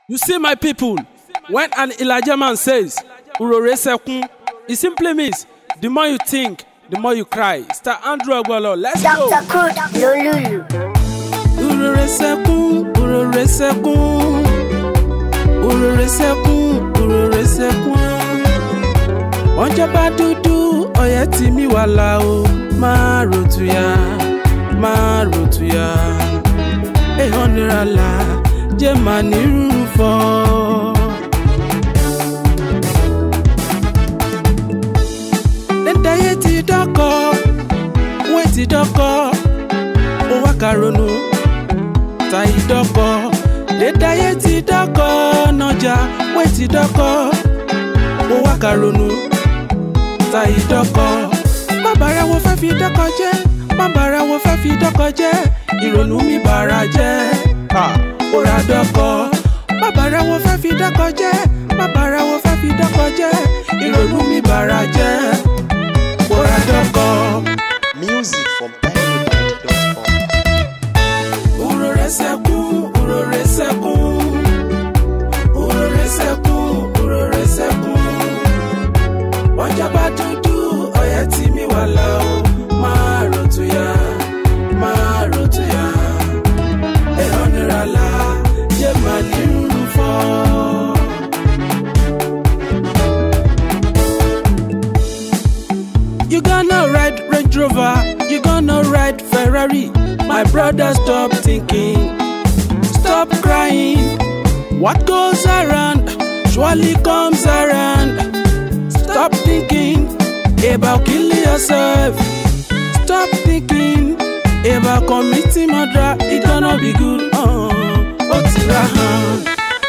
You see, my people, when an Elijah man says, Urore sekun, it simply means the more you think, the more you cry. Star Andrew Agbolo, let's go. Dr. Crude Lolulu. Urore sekun, urore sekun, urore sekun, urore sekun. Ọjọ́ bá dúdú, ọyẹ́ tí mi wà lá o, máa ròtù ya, máa ròtù ya. Èèyàn nira la, jẹ́ màá nírú fọ́. Dédáyé ti dọ́kọ̀, wé ti dọ́kọ̀, ó wá karonu, ta ìdọ́kọ̀. Dédáyé ti dọ́kọ̀, nọjà, wé ti dọ́kọ̀, ó wá karonu, ta ìdọ́kọ̀. Má bàrà wo fẹ́ fi dọ́kọ̀ jẹ́, má bàrà wo fẹ́ fi dọ́kọ̀ jẹ́, ìrònú mi bàrà jẹ́, ó ra dọ́kọ̀. Má bàrà wo fẹ́ fi dọ́kọ̀ jẹ́, má bàrà wo fẹ́ fi dọ́kọ̀ jẹ́, ìrònú mi bàrà jẹ́, ó ra dọ́kọ̀. Music from tinybeat.com. Urore sekun, urore sekun, urore sekun, urore sekun. Ọjà bá dúdú, ọyẹ́ tí mi wà lá o, máa ròtù ya, máa ròtù ya. Ẹ̀họ́ nira la, jẹ́ màá ní rúru fọ́. You gonna ride Range Rover, you gonna ride Ferrari. My brother, stop thinking, stop crying. What goes around surely comes around. Stop thinking about killing yourself. Stop thinking about committing murder. It gonna be good. Oh, oh, tirahan.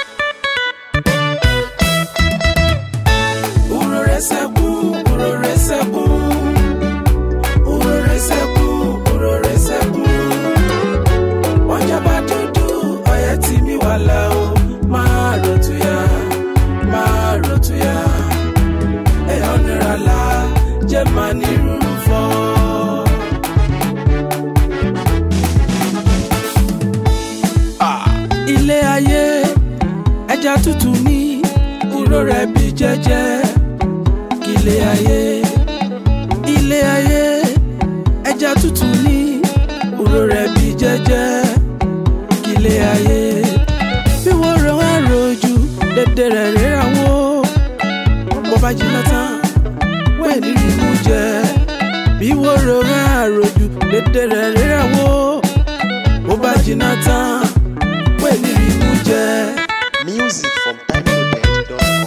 Urore sekun, urore sekun. Urore sekun, urore sekun. Ọjà bá dúdú, ọyẹ́ tí mi wà lá o. Máa ròtù ya, máa ròtù ya. Ẹ̀yọ́ nira la, jẹ́ máa ní rúru fọ́. Ah, Ilé ayé, ẹja tútù ní, ìró rẹ̀ bí jẹ́jẹ́. Ilé ayé, ilé ayé ẹja tútù ní òró rẹ̀ bí jẹ́jẹ́ kílé ayé bí wọ́n rọ wá rojú dédé rẹ̀ ríra wó bó bá jiná tán wẹ́ẹ̀ ní ìmú jẹ bí wọ́n rọ wá rojú dédé rẹ̀ ríra wó bó bá jiná tán wẹ́ẹ̀ ní ìmú jẹ. Music from tinybeat.com.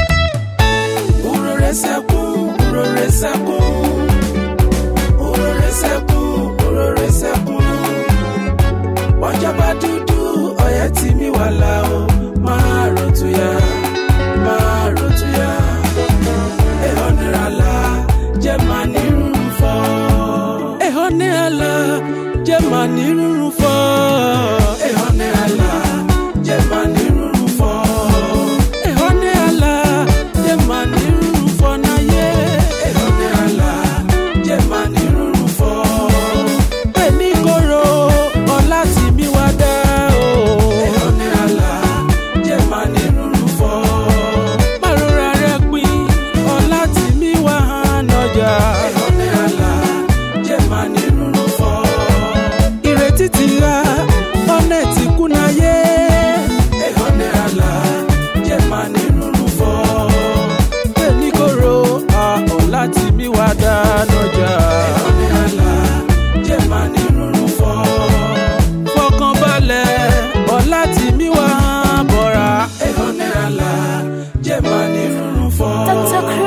Urore sekun, urore sekun. Urore sekun, urore sekun. Ọjà bá dúdú, ọyẹ́ tí mi wà lá o. Máa ròtù ya, máa ròtù ya. Ẹ̀họ́ nira la, jẹ́ màá ní rúrun fọ́. Ẹ̀họ́ nira la, jẹ́ màá ní rúrun fọ́. Ẹ̀họ́ nira la, jẹ́ màá ní rúrun fọ́. Ẹ̀họ́ nira la, jẹ́ màá ní rúrun fọ́ náyé. Ẹ̀họ́ nira la, jẹ́ màá ní rúrun fọ́. Ẹni kóró, ọlá tí mi wá dá o. Ẹ̀họ́ nira la, jẹ́ màá ní rúrun fọ́. Márùnra rẹ̀ pín, ọlá tí mi wá hàn ọjà. Ẹ̀họ́ nira la, jẹ́ màá ní rúrun fọ́. Ìrètí ti ra, ọ̀nà ti kúnayé. Ẹ̀họ́ nira la, jẹ́ màá ní rúrun fọ́. Ẹni kóró, ọlá tí mi wá dá lọ́jà. Ẹ̀họ́ nira la, jẹ́ màá ní rúrun fọ́. Fọkànbalẹ̀, ọlá tí mi wá bọ̀ra. Ẹ̀họ́ nira la, jẹ́ màá ní rúrun fọ́. Dr. Crude